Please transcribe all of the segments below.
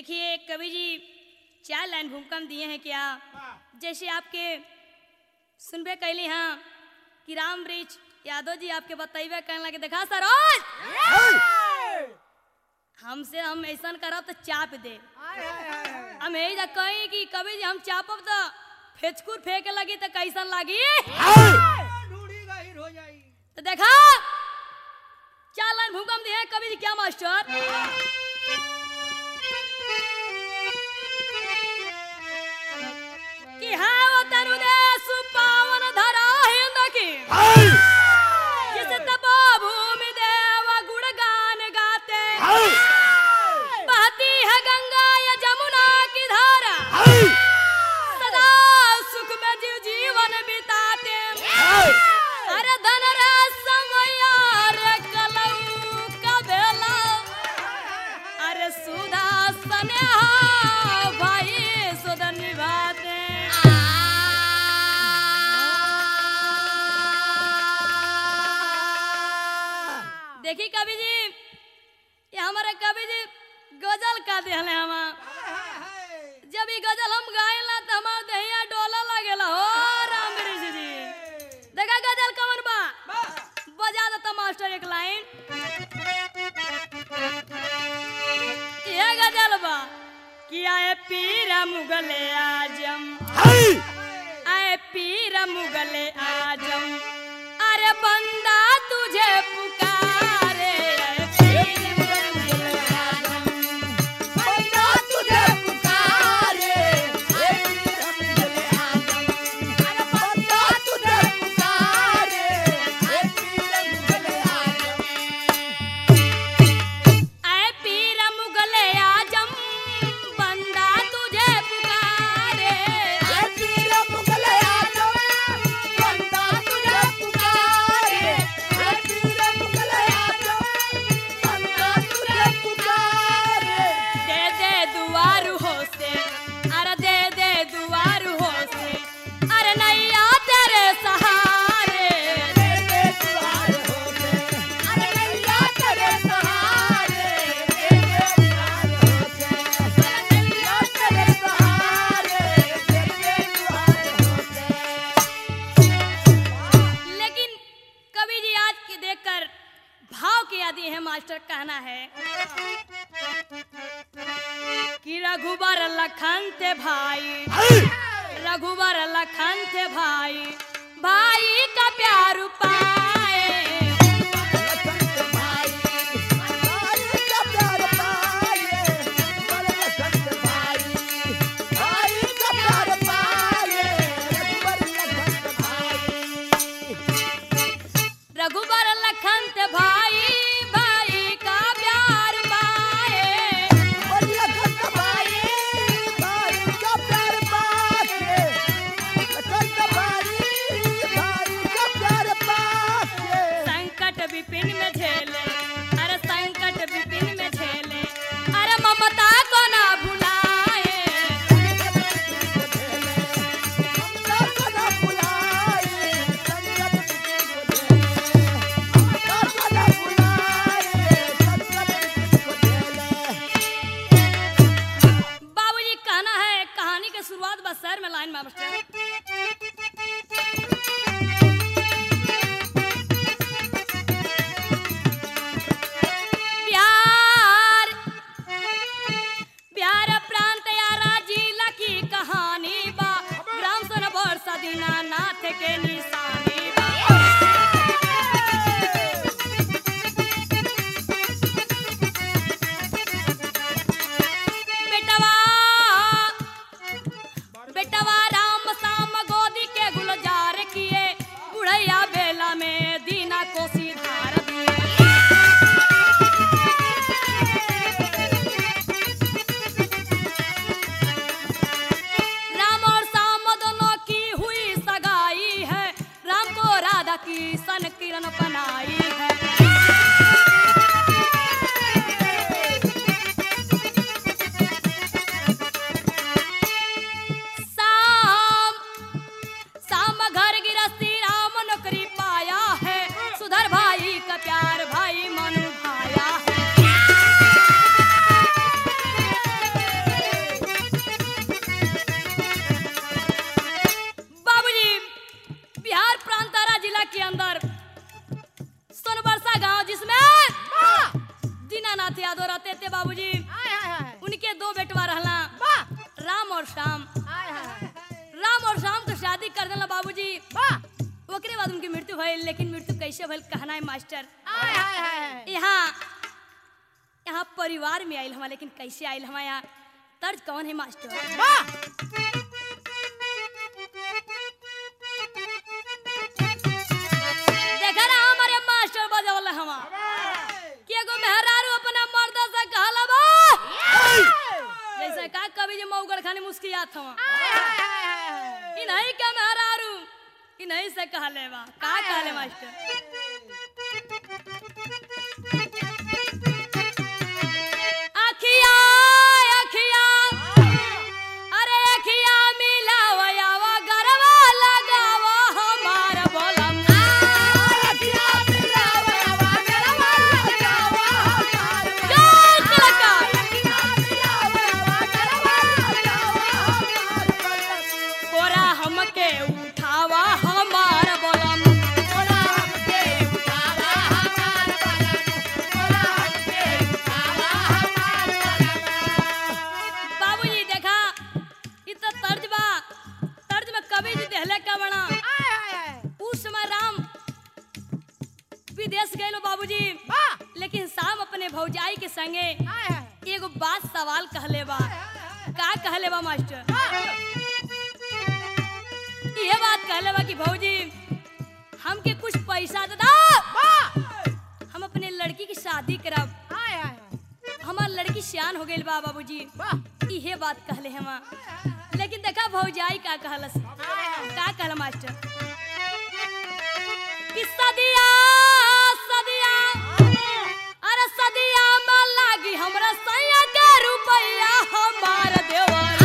देखिए कवि जी चार लाइन भूकंप दिए हैं क्या जैसे आपके सुनबे कैली हाँ कि राम वृक्ष यादव जी आपके बतैबे कहने लगे देखा सरोज हमसे हम ऐसा करब तो चाप दे हम यही जा कहीं कि कभी जी हम चापब तो फेचकुर फेंके लगी तो कैसन लगी ढूंढी गहिर हो जाई तो देखा चार लाइन भूकंप दिए हैं कभी जी क्या मास्टर कि हाँ वो तनु देश पावन धरा हिंद की जिस तपो भूमि देव गुणगान गाते बहती है गंगा या जमुना की धारा सदा सुख में जीव जीवन बिताते अरे धन रे समया रे कलऊ का बेला अरे सुधा स्नेहा भाई सुध निभाते देखी कवि जी ये हमारे कवि जी गजल का दिहले हम जब ये गजल हम गायला तो हमार दहिया डोला लगेला हो राम वृक्ष जी देखा गजल कवन बा बजा देता मास्टर एक लाइन ये गजल बा कि आए पीरा मुगले आजम आए पीरा मुगले आजम अरे बंदा तुझे पुकारे आए पीर मुगले आजम आए पीर मुगले आजम बंदा तुझे पुकारे दे दे दुआर हो से अरे दे दे दुआर हो से अरे नैया तेरे सहारे दे दे दुआर हो से लेकिन कवि जी आज के देखकर भाव के आदि है मास्टर कहना है कि रघुबर लखन थे भाई रघुबर लखन थे भाई भाई का प्यार पाए रघुबर लखन थे भाई भाई का प्यार पाए नाथ यादव रहते थे बाबूजी हाय हाय हाय उनके दो बेटवा रहला वाह राम और श्याम हाय हाय राम और श्याम के शादी कर देला बाबूजी वाह ओकरे बाद उनकी मृत्यु भइल लेकिन मृत्यु कैसे भइल कहना है मास्टर हाय हाय हाय यहाँ यहाँ परिवार में आयल हमारा लेकिन कैसे आयल हमारे यहाँ तर्ज कौन है मास्टर वाह देखा ना हमारे मास्टर बजौल हमा कि एगो मेहरारू अपना मर्द से कहला बा जैसे का कभी जो मऊगड़ खाने मुस्कियात हवा इ नहीं क्या मेहरारू इ नहीं से कहले बा का कहले मास्टर अखिया अखिया अरे अखिया मिलावा वा गरवा लगावा हमार बोलम जय कलाकार कोरा हमके उठावा हमार बोलम बाबूजी देखा इ तो तर्ज बा तर्ज में कवि जी देहले का बना उस समय राम विदेश गए बाबूजी लेकिन शाम अपने भौजाई के संगे एगो बात सवाल कहले बा का कहले बा मास्टर ये बात कहले बा कि भौजी हमके कुछ पैसा दे दो हम अपने लड़की की शादी करब हमार लड़की सियान हो गई बा बाबूजी इहे बात कहले हम लेकिन देखा भौजाई का कहलस का कहला मास्टर कि सदिया सदिया अरे सदिया में लागी हमरा सैया के रुपया हमार देवर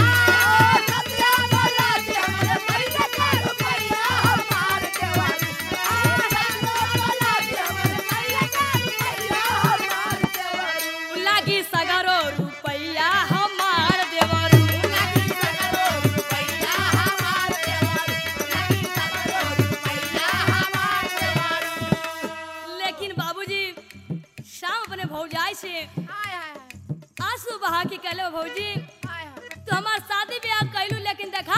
लागी सगरो रुपया हमार देवर लेकिन बाबूजी शाम अपने भौजाई से आंसू बहा के कहले भौजी तू हमार शादी ब्याह कैलू लेकिन देखा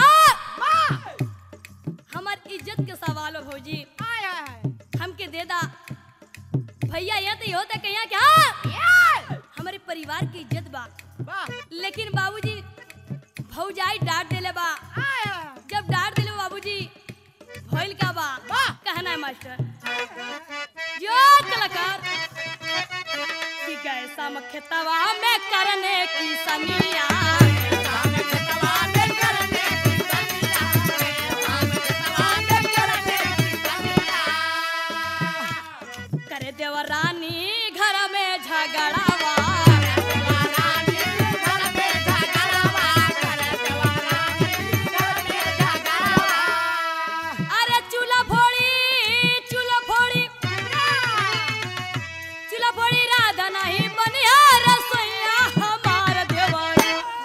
हमार इज्जत के सवाल हो भौजी हमके दे दा भैया ये तो होता कहिया क्या हमारे परिवार की इज्जत बा लेकिन बाबूजी भौजाई डांट देले बा जब डांट देले बाबूजी भइल का बा कहना है मास्टर जो कलाकार कि कैसा मखेतवा में करने की सनिया करे देवरानी घर में झगड़ावा अरे चूल्हा फोड़ी चूल्हा फोड़ी चूल्हा फोड़ी राधा नहीं बनिया रसोईया हमार देवर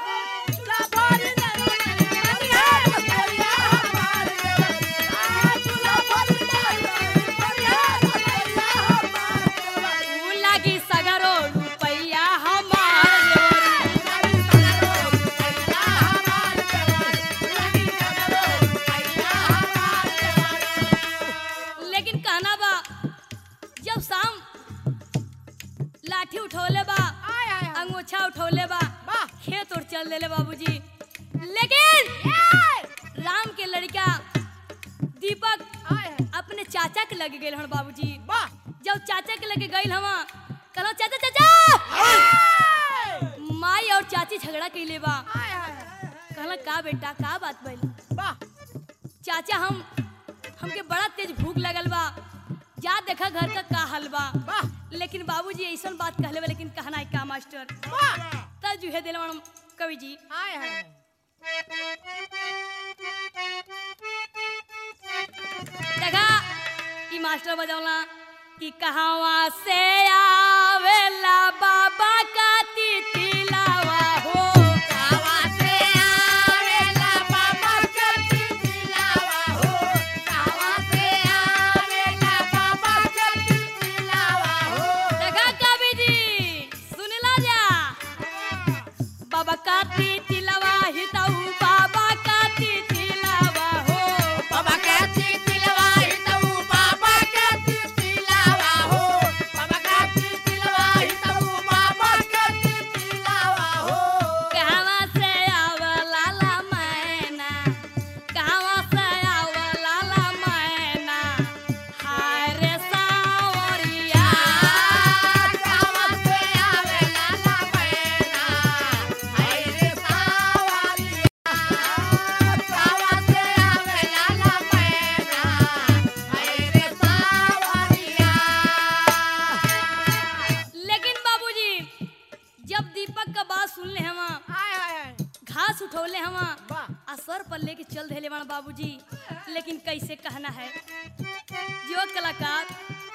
ऊ लागी सगरो रुपैया हमार देवर लेकिन कहना बा जब शाम लाठी उठौले बा अंगोछा उठौले बा वाह। खेत और चल देले बाबूजी लेकिन राम के लड़का दीपक अपने चाचा के लगे गए हन बाबूजी जब चाचा के लगे गई हवा कहलो चाचा चाचा माई और चाची झगड़ा कैले बा कहला का बेटा का बात भइल चाचा हम हमके बड़ा तेज भूख लगल बा जा देखा घर का का हाल बा लेकिन बाबूजी ऐसन बात कहले बा लेकिन कहना है का मास्टर तब जुहे दिल कवि जी देखा ई मास्टर बजौला कि कहवा से आवेला बाबा का तितिलावा हो देखा कवि जी सुन सुनले हवा हाय हाय हाय घास उठौले हवा वाह आ सर पर लेके चल देले बड़ा बाबूजी लेकिन कैसे कहना है जो कलाकार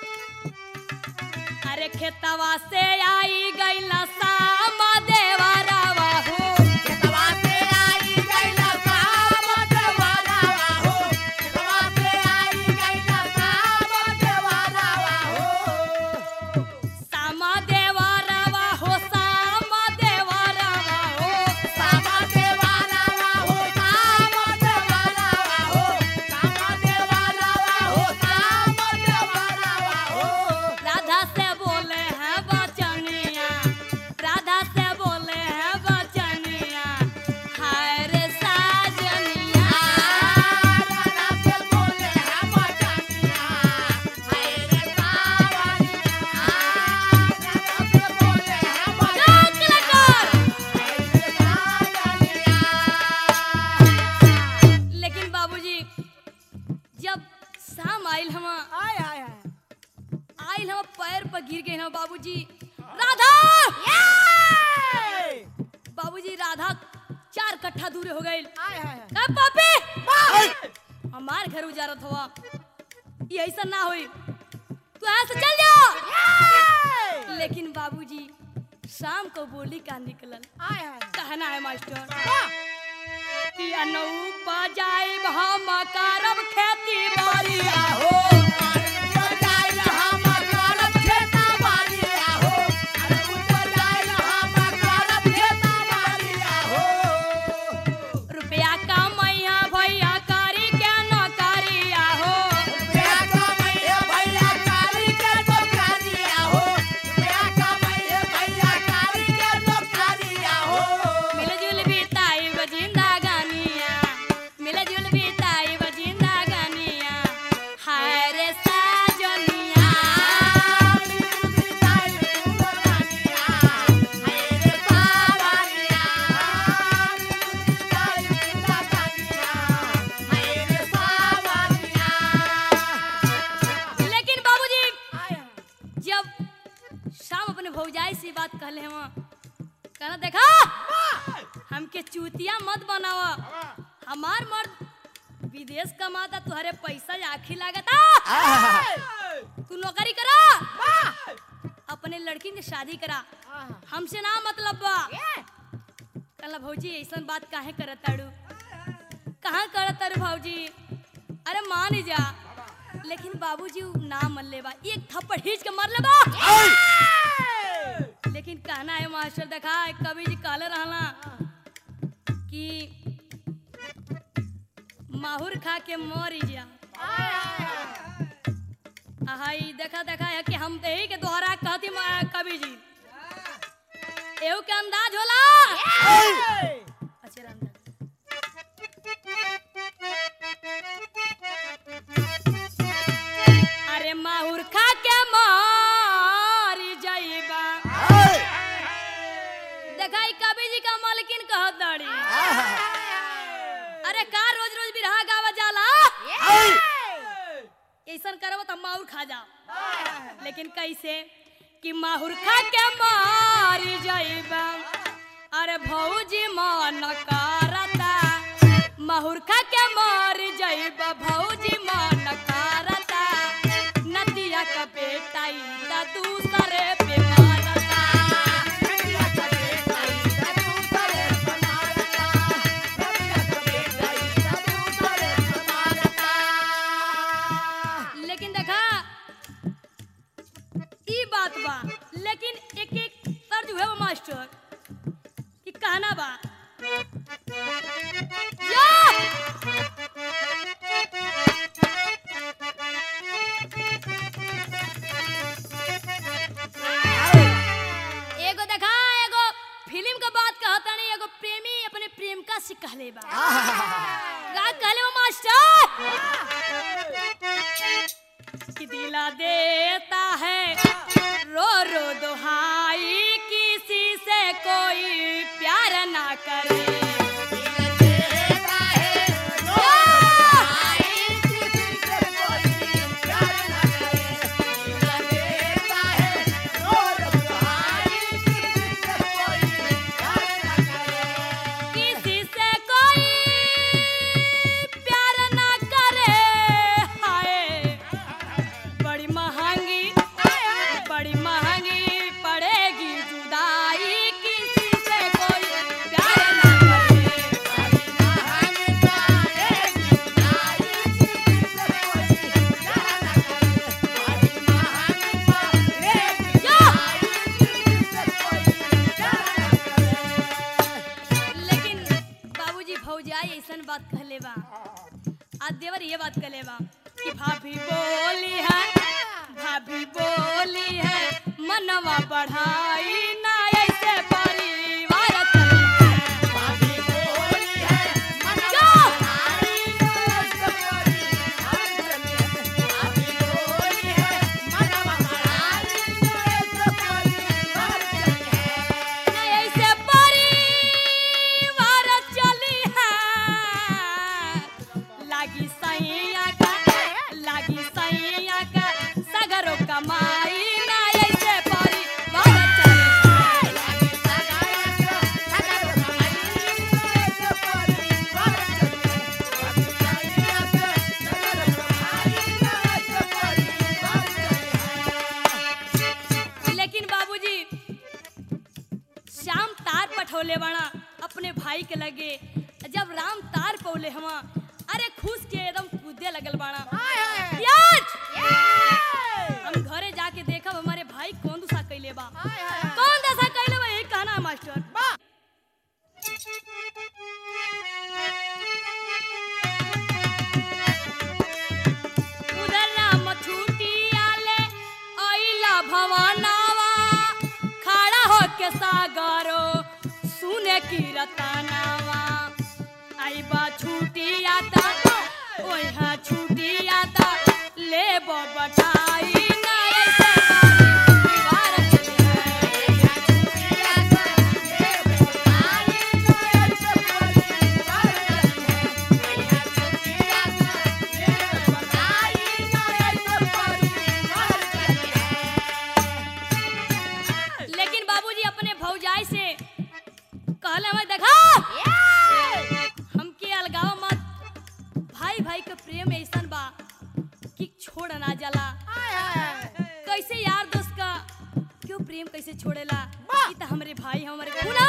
अरे खेतवा से आई गईला सामा देवरावा हो केतवा से आई गइला साम देवारावा हो केतवा से आई गइला साम देवारावा हो सामा देवरावा हो सामा देवरावा हो सामा देवारावा हो साम देवारावा हो सामा देवारावा हो साम देवारावा हो राधा से बोले हैं बचनिया राधा से बोले हैं बचनिया हाय रे साजनिया राधा से बोले हैं बचनिया हाय रे सावरिया राधा से बोले हैं बचनिया लेकिन बाबूजी जब शाम आइल हम आय आय आय आइल हम पैर पर गिर गए हम बाबूजी राधा बाबूजी राधा चार कट्ठा दूर हो गए आय आय का पापी हमार घर उजारत हुआ ये ऐसा ना होई तू यहाँ से चल जा लेकिन बाबूजी शाम को बोली का निकलल आय आय कहना है मास्टर कि अनूप जाए हम करब खेती बाड़ी हो जाइल हम करब खेता बाड़िया हो अरे ऊपर जाइल हम करब खेता बाड़िया हो रुपया कमैया भैया करी के न करिया हो रुपया कमाइए भैया कारी के नौकरिया हो रुपया कमाइए भैया कारी के नौकरिया हो मिलजुल बिताई जिंदा गानिया मिलजुल बिताई जिंदा गानिया हाय रे साजनिया लेकिन बाबूजी जब शाम अपने भौजाई से बात कहले हम कहना देखा हमके चूतिया मत बनावा हमार मर्द विदेश कमाता तुहरे पैसा आखी लागता तू नौकरी करा अपने लड़की से शादी करा हमसे ना मतलब बा कहला भौजी ऐसा बात काहे करत ताड़ू कहाँ करत तारू भौजी अरे मान जा लेकिन बाबूजी उ ना मन ले बा एक थप्पड़ खींच के मर ले बा लेकिन कहना है मास्टर देखा है, कवि जी कहले रहला कि माहुर खा के मर जा हाई देखा देखा है कि हम यही के दोहरा कहती मा- कवि जी एहू के अंदाज होला अच्छा रे, अंदाज अरे माहुर खा के मर जाइबा देखा ई कवि जी का मालकिन कहत दाड़ी अरे का रोज रोज बिरहा गावा जाला ऐसन करब त माहुर खा जा लेकिन कैसे कि माहुर खा के मार जाइबा अरे भौजी मन करता माहुर खा के मार जाइबा भौजी मन करता नदिया का बेटा ईदा दूसरे पे मारता लेकिन देखा ई बात बा लेकिन एक एक तर्ज है वो मास्टर कि कहना बा या! एगो देखा एगो फिल्म का बात कहता नहीं एगो प्रेमी अपने प्रेमिका से कहले बा का कहले वो मास्टर कि दिला देता है रो रो दुहाई किसी से कोई प्यार ना करे बात कहले बा आज देवर ये बात कहले बा कि भाभी बोली है भाभी बोली है मनवा बढ़ाई ना ऐसे परिवार चली है भाभी बोली है मनवा जो! बढ़ाई ना ऐसे परिवार चली है। भाभी बोली है मनवा बढ़ाई ना ऐसे परिवार चली है। ना ऐसे परिवार चली है लागी सैया का लागी सैया का सगरो कमाई ना ऐसे परिवार चली है लेकिन बाबूजी श्याम तार पठौले बना अपने भाई के लगे जब राम तार पौले हवा अरे खुश के एकदम कूदे लगल बाड़ा याज! हम घरे जाके देखब हमारे भाई कौन दूसरा कैले बा कौन दशा कैले बा यही कहना है मास्टर उधर राम छूटी आले आइला भवानावा खड़ा होके सागरो सुने की रतनावा आई बा छूटी आता ओहा छूटी आता ले बटाई ना ऐसे परिवार चले लेकिन बाबूजी अपने भौजाई से कहले हमें देखा हमके अलगाव मत भाई भाई के प्रेम ऐसन बा कि छोड़ ना जाला कैसे यार दोस्त का क्यों प्रेम कैसे छोड़ेला ई त हमरे भाई हमरे खूना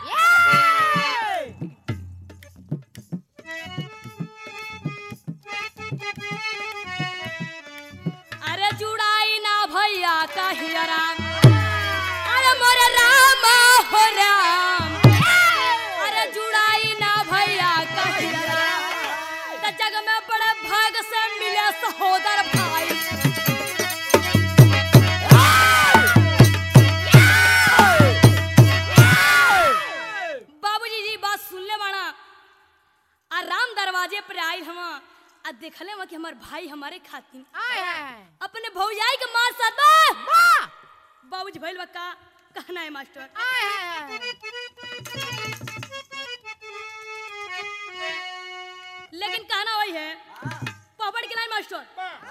अरे जुड़ाई ना भैया कहिया राम अरे मोरे राम हो राम अरे जुड़ाई ना भैया कहिया राम त जग में बड़े भाग से मिले सहोदर भाई बाबूजी जी बात सुनले बाड़ा आ राम दरवाजे पर आइल हवा आ देखले हवा कि हमार भाई हमारे खातिर अपने भौजाई के मार साथ बा बाबूजी भइल बा का कहना है मास्टर लेकिन कहना वही है पपड़ के लाइन मास्टर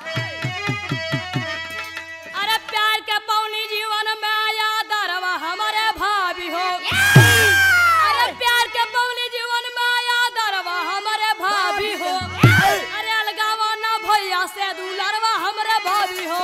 अरे प्यार के पौनी जीवन में आया दरवा हमारे भाभी हो अरे प्यार के पौनी जीवन में आया दरवा हमारे भाभी हो अरे अलगावा ना भैया से दुलरवा हमारे भाभी हो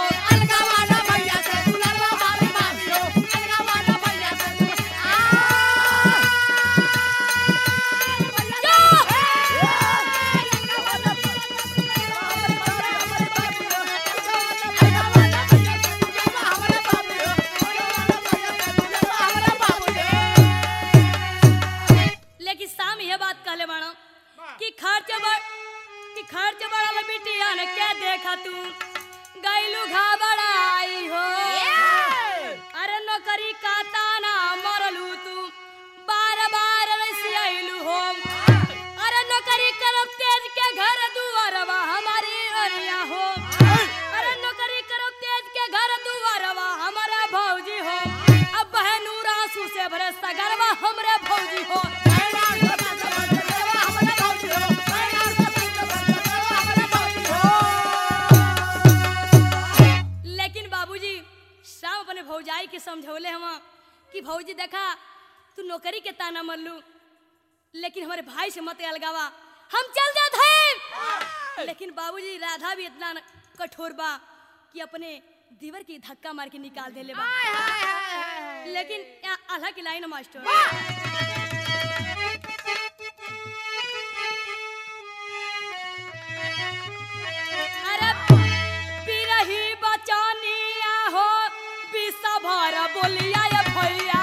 लेकिन शाम यह बात कहले बाड़ा कि खर्च बड़ कि खर्च बड़ा बिटिया ने के देखा तू गैलू घबराई हो अरे नौकरी का ताना मरलू तू बार बार रसियाइलू हो अरे नौकरी करब तेज के घर दुआरवा हमारी अरिया हो अरे नौकरी करब तेज के घर दुआरवा हमारा भौजी हो अब बहनूर आंसू से भरे सगरवा हमरे भौजी हो लेकिन बाबूजी शाम अपने भौजाई के समझौले हम कि भौजी देखा तू नौकरी के ताना मरलू लेकिन हमारे भाई से मत अलगावा हम चल जात हैं लेकिन बाबूजी राधा भी इतना न- कठोर बा कि अपने दीवर की धक्का मार के निकाल देले बा लेकिन यहाँ आल्हा की लाइन है, मास्टर अरे बिरही बचानिया हो बिसा भर बोलिया ये भैया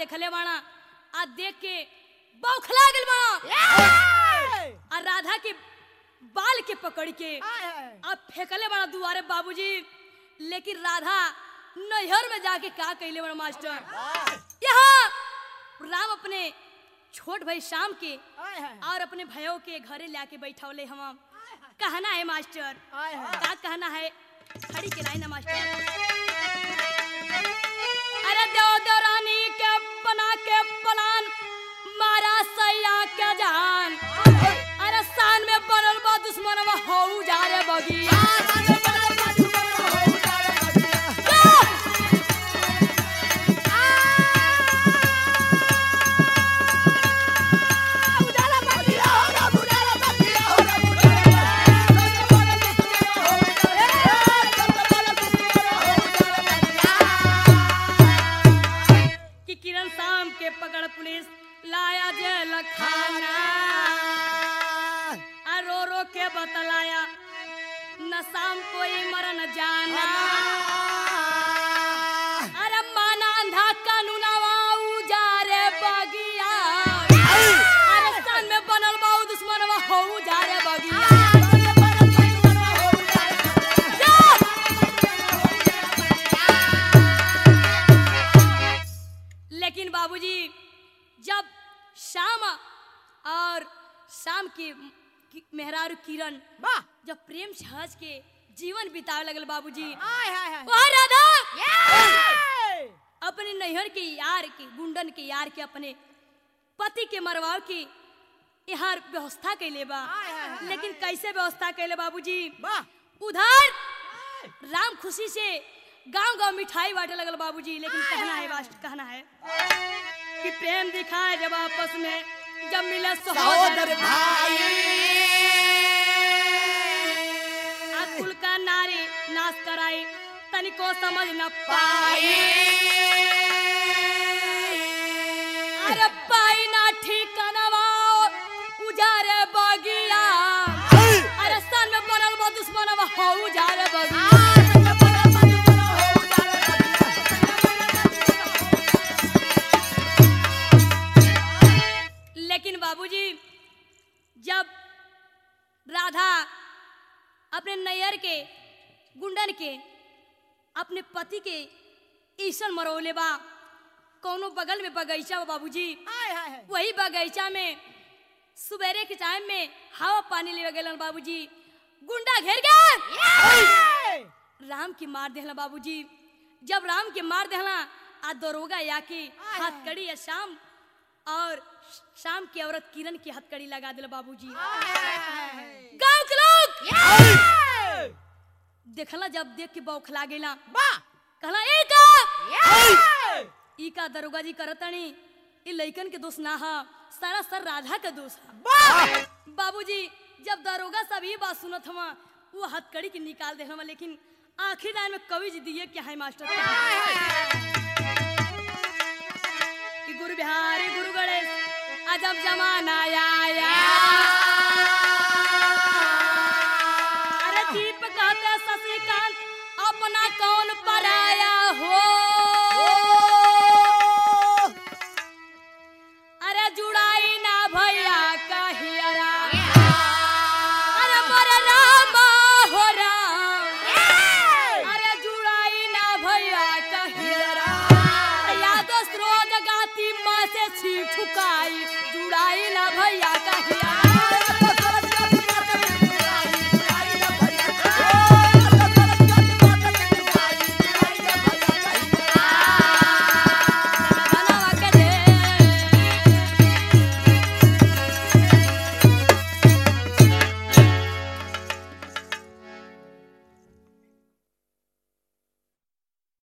देखले बाड़ा आ देख के बौखला गेल बाड़ा ए! आ राधा के बाल के पकड़ के आय, हाय। अब फेंकले बड़ा दुआरे बाबूजी लेकिन राधा नैहर में जाके का कैले बड़ा मास्टर यहाँ राम अपने छोट भाई शाम के आय, हाय। और अपने भयो के घरे लाके बैठौले हम कहना है मास्टर आय, हाय। का कहना है खड़ी के लाइन है मास्टर अरे देव देवरानी के बना के पलान मारा सैया के जान अरे सान में बनल बा दुश्मन हो जा रे बगी कि किरण शाम के पकड़ पुलिस लाया जेल खाना आ रो रो के बतलाया न शाम कोई मरन जाना अरे माना अंधा कानूनवा उजारे बगिया अरे सन में बनल बाऊ दुश्मनवा हो उजारे बगिया जा! लेकिन बाबूजी जब शाम और शाम की की- मेहरारू किरण जब प्रेम से हंस के जीवन बितावे लगल बाबूजी वहाँ राधा अपने नैहर के यार के गुंडन के यार के अपने पति के मरवाव की यहाँ व्यवस्था कैले बा आय, आय, आय, लेकिन कैसे व्यवस्था कैले बाबूजी वाह उधर राम खुशी से गांव गांव मिठाई बांटे लगल बाबूजी लेकिन कहना है बात कहना है कि प्रेम दिखाए जब आपस में जब मिले सहोदर सहोदर भाई अकुल का नारी नाश कराई तनिको समझ न पाई अरे पाई ना ठिकानवा उजारे बगिया अरे सन में बनल बा दुश्मनवा हो उजारे बगिया लेकिन बाबूजी जब राधा अपने नैयर के गुंडन के अपने पति के ईसन मरौले बा कौनो बगल में बगीचा बा बाबूजी वही बगीचा में सुबेरे के टाइम में हवा पानी ले गए बाबूजी गुंडा घेर गए राम के मार देहला बाबूजी जब राम के मार देहला आ दरोगा याके हथकड़ी या शाम और शाम की औरत किरण की हथकड़ी लगा दिला बाबूजी गांव के लोग देखला जब देख के बौखला गेला कहला ए का ई का दरोगा जी करतनी ई लइकन के दोष ना हा सारा सर राधा के दोष हा बाबूजी जब दरोगा सब ये बात सुनत हवा वो हथकड़ी के निकाल दे हवा लेकिन आखिर लाइन में कवि जी दिए क्या है मास्टर कि गुरु बिहारी गुरु गणेश अजब जमाना आया